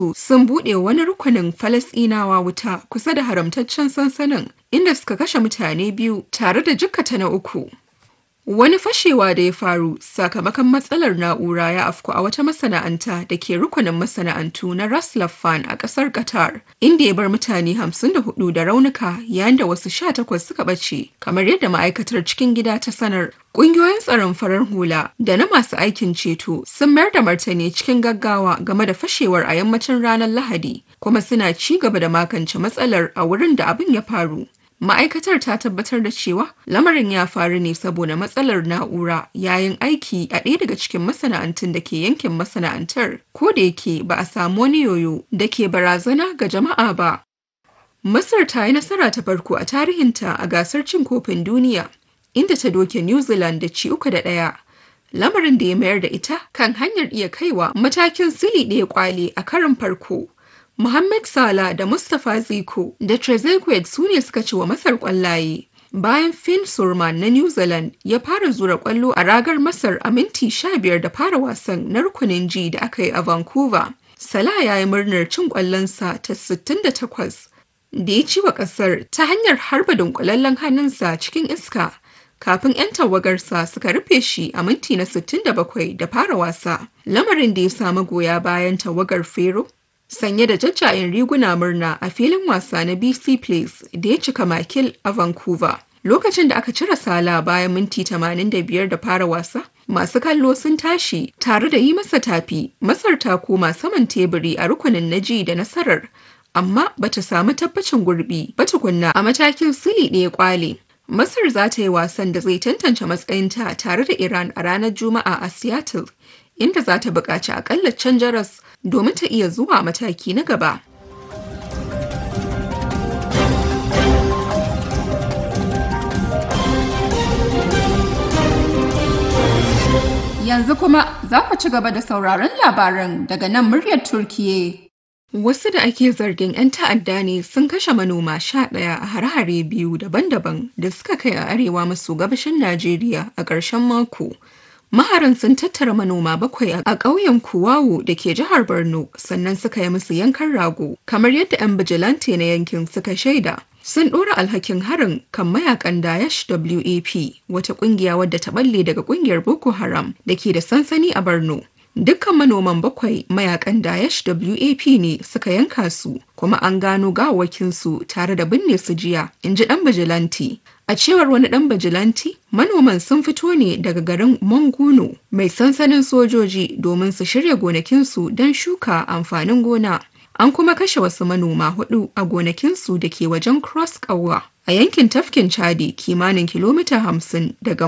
sun buɗe wani rukunin Falasɗinawa wuta kusa da haramtaccen sansanin inda suka kashe mutane biyu tare da jikkata na uku. Wani fashewa da ya faru sakamakon matsalar na'ura ya afku a wata masana'anta da ke rukunin masana'antu na Ras Laffan a ƙasar Qatar, inda ya bar mutane 54 da raunuka yayin da wasu 18 suka ɓace, kamar yadda ma'aikatar cikin gida ta sanar. Ƙungiyoyin tsaron farar hula da na masu aikin ceto sun mayar da martani cikin gaggawa game da fashewar a yammacin ranar Lahadi, kuma suna ci gaba da magance matsalar a wurin da abin ya faru. Ma'aikatar ta tabbatar da cewa lamarin ya faru ne saboda matsalar na'ura yayin aiki a ɗaya daga cikin masana'antun da ke yankin masana'antar, ko da yake ba a samu wani yoyo da ke barazana ga jama'a ba. Masar ta yi nasara ta farko a tarihinta a gasar cin kofin duniya, inda ta doke New Zealand da ci uku da ɗaya. Lamarin da ya mayar da ita kan hanyar iya kaiwa matakin sili ɗaya kwale a karin farko. Mohamed Salah da Mustapha Ziko da Trezeguet su ne suka ci wa Masar kwallaye. Bayan Finn Surman na New Zealand ya fara zura kwallo a ragar Masar a minti 15 da fara wasan na rukunin G da aka yi a Vancouver. Salah ya yi murnar cin kwallonsa ta 68 da ya ci wa kasar ta hanyar harba dunkulallen hannunsa cikin iska kafin 'yan tawagarsa suka rufe shi a minti na 67 da fara wasa. Lamarin da ya samu goya bayan tawagar Fero sanye da jajjayen riguna murna a filin wasa na BC Place da ya cika makil a Vancouver. Lokacin da aka cire sala bayan minti 85 da fara wasa, masu kallo sun tashi tare da yi masa tafi. Masar ta koma saman teburi a rukunin na ji da nasarar, amma bata samu tabbacin gurbi ba tukunna a matakin sili ɗaya kwale. Masar za ta yi wasan da zai tantance matsayinta tare da Iran a ranar Juma'a a Seattle, inda za ta buƙaci akalla can jaras domin ta iya zuwa mataki na gaba. Yanzu kuma za ku ci gaba da sauraron labaran daga nan muryar Turkiye. Wasu da ake zargin 'yan ta'adda ne sun kashe manoma sha ɗaya a hare-hare biyu daban-daban da suka kai a arewa maso gabashin Najeriya a ƙarshen mako. Maharan sun tattara manoma bakwai a ƙauyen Kuwawu da ke jihar Borno sannan suka yi musu yankan rago kamar yadda 'yan bijilante na yankin suka shaida. Sun ɗora alhakin harin kan mayakan Daesh WAP wata ƙungiya wadda ta balle daga ƙungiyar Boko Haram da ke da sansani a Borno. Dukkan manoman bakwai mayakan Daesh WAP ne suka yanka su kuma an gano gawakinsu tare da binne su jiya, in ji ɗan bijilanti. A cewar wani ɗan bajilanti, manoman sun fito ne daga garin Manguno mai sansanin sojoji domin su shirya gonakinsu don shuka amfanin gona. An kuma kashe wasu manoma hudu a gonakinsu da ke wajen Cross Kawa a yankin tafkin Chadi kimanin kilomita hamsin daga